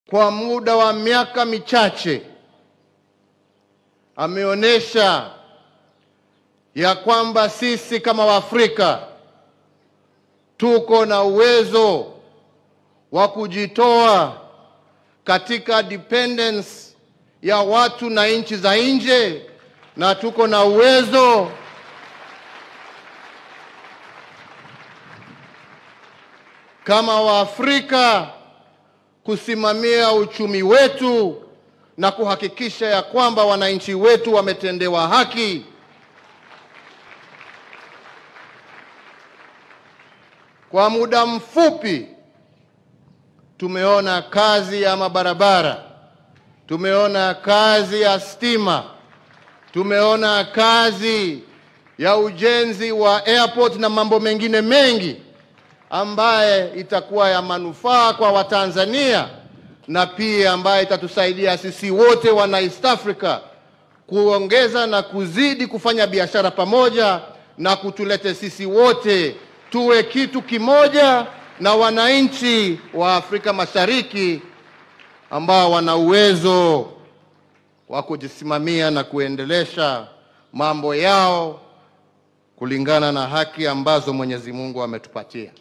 kwa muda wa miaka michache ameonyesha ya kwamba sisi kama Waafrika tuko na uwezo wa kujitoa katika dependence ya watu na nchi za nje na tuko na uwezo kama Waafrika kusimamia uchumi wetu na kuhakikisha ya kwamba wananchi wetu wametendewa haki. Kwa muda mfupi tumeona kazi ya mabarabara, tumeona kazi ya stima, tumeona kazi ya ujenzi wa airport na mambo mengine mengi ambaye itakuwa ya manufaa kwa Watanzania na pia ambaye itatusaidia sisi wote wana East Africa kuongeza na kuzidi kufanya biashara pamoja na kutulete sisi wote tuwe kitu kimoja na wananchi wa Afrika Mashariki ambao wana uwezo wa kujisimamia na kuendelesha mambo yao kulingana na haki ambazo Mwenyezi Mungu ametupatia.